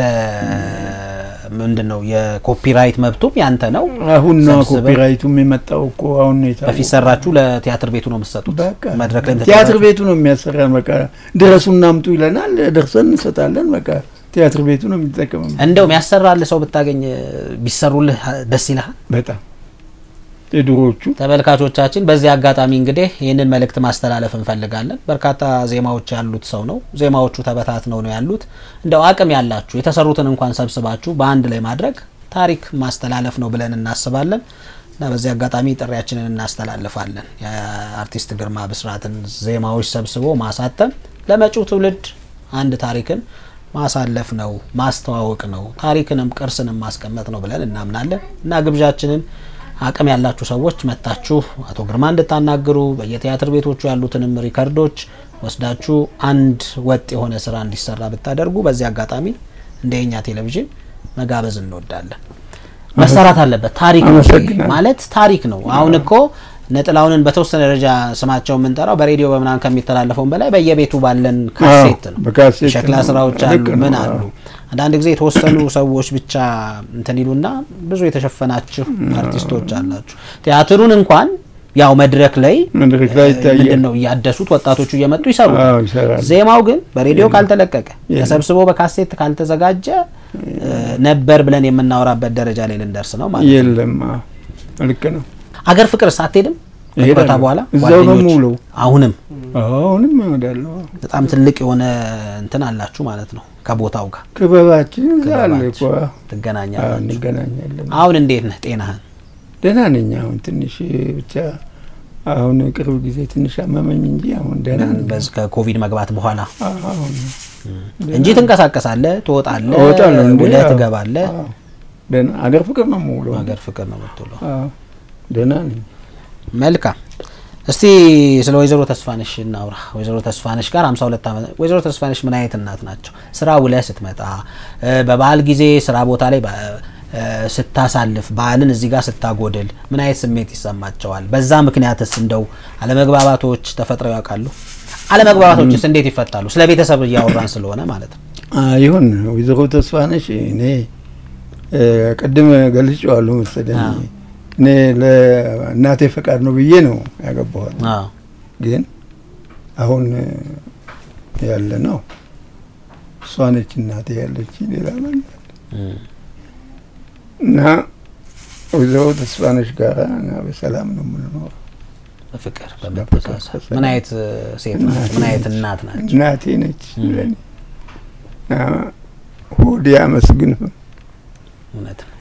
ምንድን ነው የኮፒራይት መብቱም ያንተ ነው። አሁን ነው ሰብስበህ- ኮፒራይቱም የመጣው እኮ አሁን ነው የታወቀው። በፊት ሰራችሁ ለቲያትር ቤቱ ነው የምትሰጡት። በቃ መድረክ ላይ ቲያትር ቤቱ ነው የሚያሰራን። በቃ ድረሱና አምጡ ይለናል፣ ደርሰን እንሰጣለን። በቃ ቲያትር ቤቱ ነው የሚጠቀመው። እንደውም ያሰራል ሰው ብታገኝ ቢሰሩልህ ደስ ይልሃል። በጣም የድሮዎቹ ተመልካቾቻችን በዚህ አጋጣሚ እንግዲህ ይህንን መልእክት ማስተላለፍ እንፈልጋለን። በርካታ ዜማዎች ያሉት ሰው ነው። ዜማዎቹ ተበታትነው ነው ያሉት። እንደው አቅም ያላችሁ የተሰሩትን እንኳን ሰብስባችሁ በአንድ ላይ ማድረግ ታሪክ ማስተላለፍ ነው ብለን እናስባለን እና በዚህ አጋጣሚ ጥሪያችንን እናስተላልፋለን። የአርቲስት ግርማ ብስራትን ዜማዎች ሰብስቦ ማሳተም ለመጪው ትውልድ አንድ ታሪክን ማሳለፍ ነው፣ ማስተዋወቅ ነው፣ ታሪክንም ቅርስንም ማስቀመጥ ነው ብለን እናምናለን እና ግብዣችንን አቅም ያላችሁ ሰዎች መታችሁ አቶ ግርማ እንድታናግሩ በየቲያትር ቤቶቹ ያሉትንም ሪከርዶች ወስዳችሁ አንድ ወጥ የሆነ ስራ እንዲሰራ ብታደርጉ በዚህ አጋጣሚ እንደ የኛ ቴሌቪዥን መጋበዝ እንወዳለን። መሰራት አለበት። ታሪክ ነው አመሰግናለሁ። ማለት ታሪክ ነው። አሁን እኮ ነጥላውንን በተወሰነ ደረጃ ስማቸው የምንጠራው በሬዲዮ በምናምን ከሚተላለፈውን በላይ በየቤቱ ባለን ካሴት ነው። በካሴት ሸክላ ነው። ስራዎች አሉ፣ ልክ ነው። ምን አሉ። አንዳንድ ጊዜ የተወሰኑ ሰዎች ብቻ እንትን ይሉና ብዙ የተሸፈናችሁ አርቲስቶች አላችሁ። ቲያትሩን እንኳን ያው መድረክ ላይ መድረክ ላይ ይታያል። ምንድን ነው እያደሱት ወጣቶቹ እየመጡ ይሰሩታል። አዎ ይሰራል። ዜማው ግን በሬዲዮ ካልተለቀቀ የለም። ተሰብስቦ በካሴት ካልተዘጋጀ እ፣ ነበር ብለን የምናወራበት ደረጃ ላይ ልንደርስ ነው ማለት ነው። የለም አዎ፣ ልክ ነው። አገር ፍቅርስ አትሄድም? እሄዳለሁ። ከጡረታ በኋላ እዛው ነው ጓደኞች? የምውለው። አሁንም አሁንም እሄዳለሁ። በጣም ትልቅ የሆነ እንትን አላችሁ ማለት ነው። ከቦታው ጋር ክበባችን እዛ አለ እኮ። ክበባችሁ አዎ፣ ትገናኛላችሁ። እንገናኛለን። አሁን እንዴት ነህ? ጤናህን? ደህና ነኝ። አሁን ትንሽ ብቻ አሁን ቅርብ ጊዜ ትንሽ አመመኝ እንጂ አሁን ደህና ነኝ። በዚህ ከኮቪድ መግባት በኋላ አሁን እንጂ ትንቀሳቀሳለህ፣ ትወጣለህ፣ እወጣለሁ እንዴ? ውለህ አዎ። ትገባለህ። አዎ፣ ደህና አገር ፍቅር ነው የምውለው። ሀገር ፍቅር ነው የምትውለው። አዎ፣ ደህና ነኝ። መልካም። እስቲ ስለ ወይዘሮ ተስፋነሽ እናውራ። ወይዘሮ ተስፋነሽ ጋር 52 ዓመት ወይዘሮ ተስፋነሽ ምን አይነት እናት ናቸው? ስራ ውለህ ስትመጣ እ፣ በበዓል ጊዜ ስራ ቦታ ላይ በ- እ፣ ስታሳልፍ በዓልን እዚህ ጋር ስታጎድል ምን አይነት ስሜት ይሰማቸዋል? በዛ ምክንያትስ እንደው አለመግባባቶች ተፈጥረው ያውቃሉ? አለመግባባቶችስ እንዴት ይፈታሉ? ስለ ቤተሰብ እያወራን ስለሆነ ማለት ነው። አዎ፣ ይሁን ወይዘሮ ተስፋነሽ እኔ እ፣ ቅድም ገልጬዋለሁ መሰለኝ አዎ። እኔ ለእናቴ ፈቃድ ነው ብዬ ነው ያገባኋት። አዎ ግን አሁን እ፣ ያለ ነው እሷ ነች እናቴ ያለች ሌላ ማን እም፣ እና ወይዘሮ ተስፋነሽ ጋር እና በሰላም ነው የምንኖረው። በፍቅር በመተሳሰብ ምን አይነት እ፣ ሴት ናቸው? ምን አይነት እናት ናቸው? እናቴ ነች ለኔ እና ሆዴ አመስግን እውነት ነው።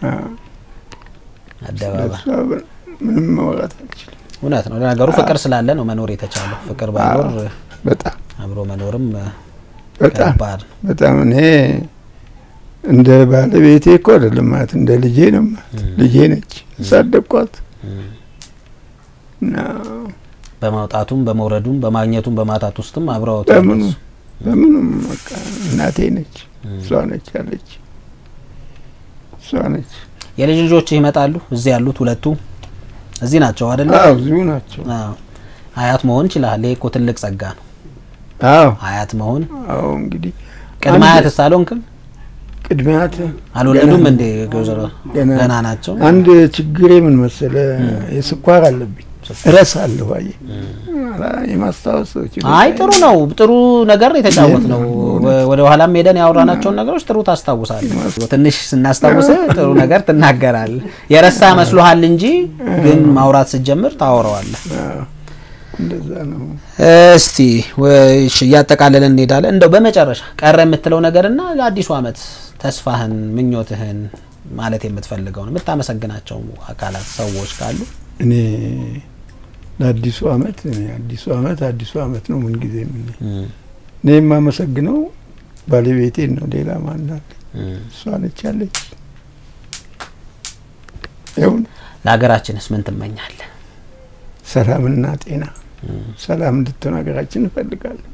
አደባባይ ስለሷ ምንም ማውራት አልችልም። እውነት ነው። ለነገሩ ፍቅር ስላለ ነው መኖር የተቻለው። ፍቅር ባይኖር አዎ፣ በጣም አብሮ መኖርም እ፣ በጣም ከባድ ነው። በጣም እኔ እንደ ባለቤቴ እኮ አይደለም ማለት እንደ ልጄ ነው ማለት ልጄ ነች ያሳደግኳት እም፣ እና በማውጣቱም በመውረዱም በማግኘቱም በማጣት ውስጥም አብረው በምኑ በምኑም በቃ እናቴ ነች እም። እሷ ነች ያለች እሷ ነች። የልጅ ልጆች ይመጣሉ። እዚህ ያሉት ሁለቱ እዚህ ናቸው አይደለ? አዎ እዚሁ ናቸው። አዎ። አያት መሆን ይችላል። ይሄ እኮ ትልቅ ጸጋ ነው። አዎ አያት መሆን አዎ እንግዲህ ቅድመ አንድ- አያት ሳልሆንክም ቅድሚያት አልወለዱም እንዴ? ወይዘሮ ገና ገና ናቸው። አንድ ችግሬ ምን መሰለ፣ የስኳር አለብኝ እረሳለሁ። አየህ አላ- የማስታወስ ችግር አይ ጥሩ ነው። ጥሩ ነገር የተጫወት ነው። ወደ ኋላም ሄደን ያወራናቸውን ነገሮች ጥሩ ታስታውሳለህ። ትንሽ ስናስታውስ ጥሩ ነገር ትናገራለህ። የረሳ መስሎሃል እንጂ ግን ማውራት ስትጀምር ታወራዋለህ። አዎ፣ እንደዛ ነው። እስቲ ወይ- እሺ፣ እያጠቃለልን እንሄዳለን። እንደው በመጨረሻ ቀረ የምትለው ነገርና ለአዲሱ ዓመት ተስፋህን፣ ምኞትህን ማለት የምትፈልገውን የምታመሰግናቸው አካላት ሰዎች ካሉ እኔ ለአዲሱ አመት እኔ አዲሱ አመት አዲሱ አመት ነው ምን ጊዜ ምን እኔ የማመሰግነው ባለቤቴን ነው። ሌላ ማን አለ? እሷ ነች ያለች። ይሁን ለሀገራችንስ ምን ትመኛለህ? ሰላምና ጤና ሰላም እንድትሆን ሀገራችን እንፈልጋለን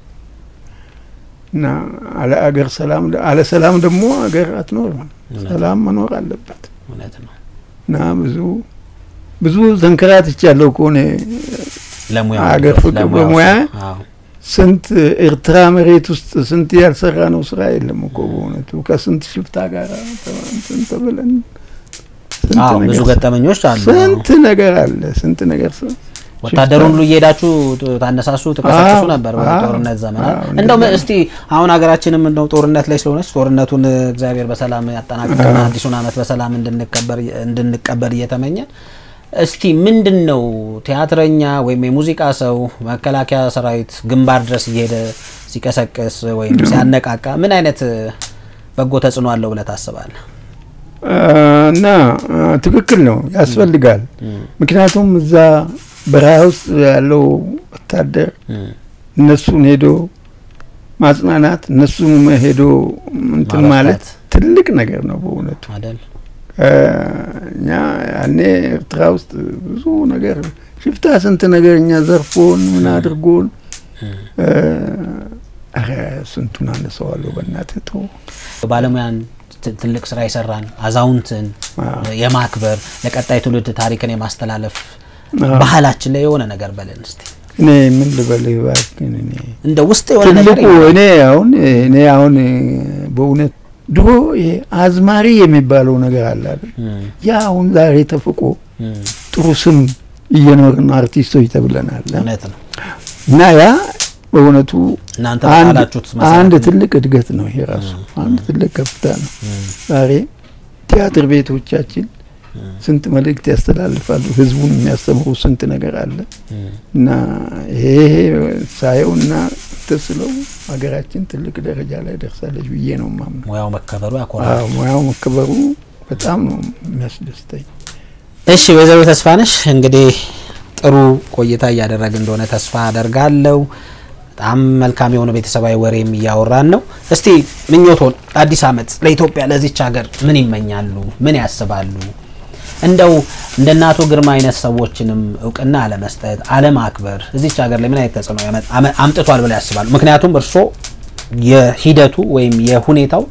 እና አለ አገር ሰላም አለ ሰላም ደግሞ ሀገር አትኖርም። ሰላም መኖር አለበት እውነት ነው። እና ብዙ ብዙ ተንከራትቻለሁ ከሆነ ለሙያ አገር ፍቅር በሙያ ስንት ኤርትራ መሬት ውስጥ ስንት ያልሰራ ነው ስራ የለም እኮ በእውነቱ ከስንት ሽፍታ ጋር እንትን ተብለን ስንት አዎ ብዙ ነገር- ገጠመኞች አሉ። ስንት ነገር አለ ስንት ነገር ስ- ወታደሩን ሁሉ እየሄዳችሁ ታነሳሱ ትቀሰቅሱ አዎ፣ ነበር አዎ፣ በጦርነት ዘመን። አዎ፣ እንደው እንደዛ ነው። እስቲ አሁን ሀገራችንም እንደው ጦርነት ላይ ስለሆነች ጦርነቱን እግዚአብሔር በሰላም ያጠናቅቅና አዲሱን ዓመት በሰላም እንድንቀበር እንድንቀበል እየተመኘን እስቲ ምንድን ነው ቲያትረኛ ወይም የሙዚቃ ሰው መከላከያ ሰራዊት ግንባር ድረስ እየሄደ ሲቀሰቅስ ወይም ሲያነቃቃ ምን አይነት በጎ ተጽዕኖ አለው ብለህ ታስባለህ? እና አ፣ ትክክል ነው ያስፈልጋል። ምክንያቱም እዛ በረሃ ውስጥ ያለው ወታደር እነሱን ሄዶ ማጽናናት እነሱን ሄዶ እንትን ማለት ማበርታት። ትልቅ ነገር ነው በእውነቱ። አይደል? እ፣ እኛ ያኔ ኤርትራ ውስጥ ብዙ ነገር ሽፍታ ስንት ነገር እኛ ዘርፎን ምን አድርጎን እ፣ ኧረ ስንቱን አነሳዋለሁ በእናትህ ተው። ባለሙያን ት- ትልቅ ስራ የሰራን አዛውንትን አዎ። የማክበር ለቀጣይ ትውልድ ታሪክን የማስተላለፍ አዎ። ባህላችን ላይ የሆነ ነገር በለን እስቲ። እኔ ምን ልበልህ እባክህን እኔ እንደ ውስጥ የሆነ ነገር ትልቁ እኔ አሁን እኔ አሁን በእውነት ድሮ ይሄ አዝማሪ የሚባለው ነገር አለ አይደል? እም፣ ያ አሁን ዛሬ ተፍቆ እም፣ ጥሩ ስም እየኖርን አርቲስቶች ተብለናል እውነት ነው። እና ያ በእውነቱ እናንተ አንድ በቃላችሁት መሰረት አንድ ነው። ትልቅ እድገት ነው ይሄ ራሱ አንድ ትልቅ ከፍታ ነው። ዛሬ ቲያትር ቤቶቻችን ስንት መልእክት ያስተላልፋሉ። ህዝቡን የሚያስተምሩ ስንት ነገር አለ እም፣ እና ይሄ ይሄ ሳየው እና ተስለው ሀገራችን ትልቅ ደረጃ ላይ ደርሳለች ብዬ ነው ማምነው። ሙያው መከበሩ ያኮራል። አዎ ሙያው መከበሩ በጣም ነው የሚያስደስተኝ። እሺ ወይዘሮ ተስፋነሽ እንግዲህ ጥሩ ቆይታ እያደረግ እንደሆነ ተስፋ አደርጋለሁ። በጣም መልካም የሆነ ቤተሰባዊ ወሬም እያወራን ነው። እስቲ ምኞቶን አዲስ ዓመት ለኢትዮጵያ ለዚች ሀገር ምን ይመኛሉ? ምን ያስባሉ? እንደው እንደ እነ አቶ ግርማ አይነት ሰዎችንም እውቅና አለመስጠት፣ አለማክበር እዚች ሀገር ላይ ምን አይነት ተጽዕኖ ያመ- አመ- አምጥቷል ብለው ያስባሉ? ምክንያቱም እርስዎ የሂደቱ ወይም የሁኔታው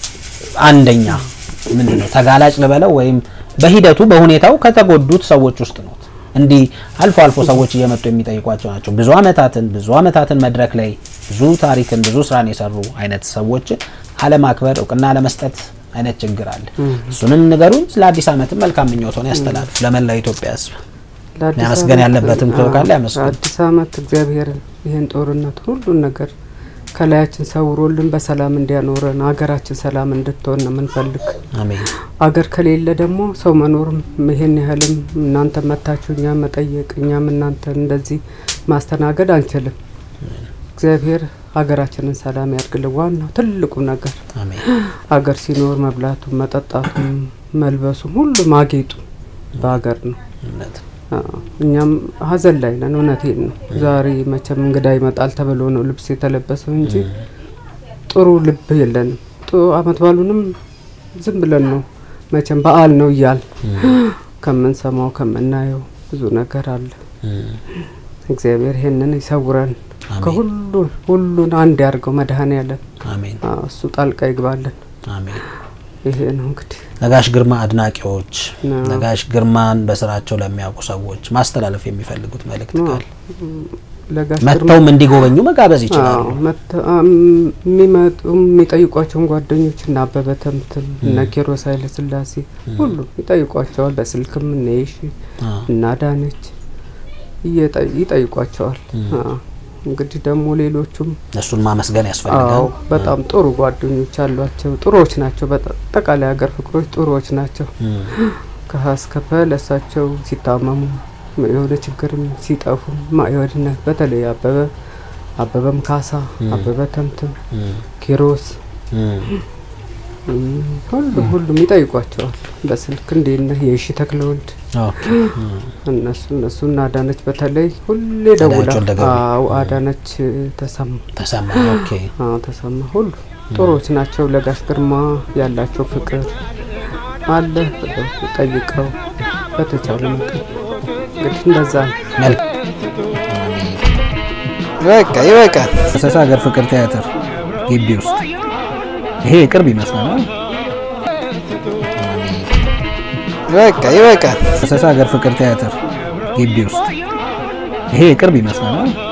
አንደኛ ምንድን ነው ተጋላጭ ልበለው ወይም በሂደቱ በሁኔታው ከተጎዱት ሰዎች ውስጥ ነው። እንዲህ አልፎ አልፎ ሰዎች እየመጡ የሚጠይቋቸው ናቸው። ብዙ አመታትን ብዙ አመታትን መድረክ ላይ ብዙ ታሪክን ብዙ ስራን የሰሩ አይነት ሰዎችን አለማክበር፣ እውቅና አለመስጠት አይነት ችግር አለ። እሱንም ንገሩን። ስለ አዲስ አመትም መልካም ምኞቶን ያስተላልፍ ለመላው ኢትዮጵያ ሕዝብ። ለአዲስ ማመስገን ዓመት- ያለበትም ሰው ካለ አዎ፣ ያመስግን። አዲስ አመት እግዚአብሔር ይህን ጦርነት ሁሉን ነገር ከላያችን ሰውሮልን በሰላም እንዲያኖረን ሀገራችን ሰላም እንድትሆን ነው የምንፈልግ። አሜን። አገር ከሌለ ደግሞ ሰው መኖርም ይሄን ያህልም እናንተ መታችሁ እኛ መጠየቅ እኛም እናንተ እንደዚህ ማስተናገድ አንችልም። እግዚአብሔር ሀገራችንን ሰላም ያድርግልን። ዋናው ትልቁ ነገር አሜን። ሀገር ሲኖር መብላቱም፣ መጠጣቱም፣ መልበሱም ሁሉም አጌጡ በሀገር ነው። እውነት ነው። አዎ፣ እኛም ሀዘን ላይ ነን። እውነቴን ነው። ዛሬ መቼም እንግዳ ይመጣል ተብሎ ነው ልብስ የተለበሰው እንጂ ጥሩ ልብ የለንም። ጥሩ አመት ባሉንም ዝም ብለን ነው መቼም በዓል ነው እያል ከምንሰማው ከምናየው ብዙ ነገር አለ። እም፣ እግዚአብሔር ይሄንን ይሰውረን፣ አሜን። ከሁሉን ሁሉን አንድ ያርገው መድኃኔዓለም አሜን። አዎ፣ እሱ ጣልቃ ይግባልን። አሜን። ይሄ ነው እንግዲህ ነጋሽ ግርማ አድናቂዎች ነው። ነጋሽ ግርማን በስራቸው ለሚያውቁ ሰዎች ማስተላለፍ የሚፈልጉት መልእክት ካለ ለጋሽ ግርማ መጥተውም እንዲጎበኙ መጋበዝ ይችላሉ። አዎ፣ መተ- አም፣ የሚመጡ የሚጠይቋቸውን ጓደኞች እና አበበ ተምትም እነ ኪሮስ ኃይለ ስላሴ ሁሉ ይጠይቋቸዋል። በስልክም እነ የሺ አዎ። እና ዳነች እየጠ- ይጠይቋቸዋል። አዎ። እንግዲህ ደግሞ ሌሎቹም እሱን ማመስገን አዎ ያስፈልጋል። በጣም ጥሩ ጓደኞች አሏቸው። ጥሩዎች ናቸው። በአጠቃላይ ሀገር ፍቅሮች ጥሩዎች ናቸው። እም፣ ከሀ እስከ ፐ ለእሳቸው ሲታመሙ የሆነ ችግርም ሲጠፉ ማይወድነት በተለይ አበበ አበበም ካሳ አበበ ተምትም እም፣ ኪሮስ እም፣ እም፣ ሁሉም ሁሉም ይጠይቋቸዋል በስልክ እንዴት ነህ የሺ ተክለወልድ ኦኬ፣ እም፣ እነሱ እነሱ እና አዳነች በተለይ ሁሌ ደውላ አዳነች ወልደ ገብርኤል። አዎ አዳነች ተሰማ ተሰማ ኦኬ። አዎ ተሰማ ሁሉ ጥሩዎች ናቸው። ለጋሽ ግርማ ያላቸው ፍቅር አለ ብለው ጠይቀው በተቻለ መጠን እንግዲህ እንደዛ ነው። መልክ በቃ ይበቃል። ሰሳ ሀገር ፍቅር ቲያትር ግቢ ውስጥ ይሄ ቅርብ ይመስላል። በቃ ይበቃል። ሰሳ ሀገር ፍቅር ቲያትር ግቢ ውስጥ ይሄ ቅርብ ይመስላል።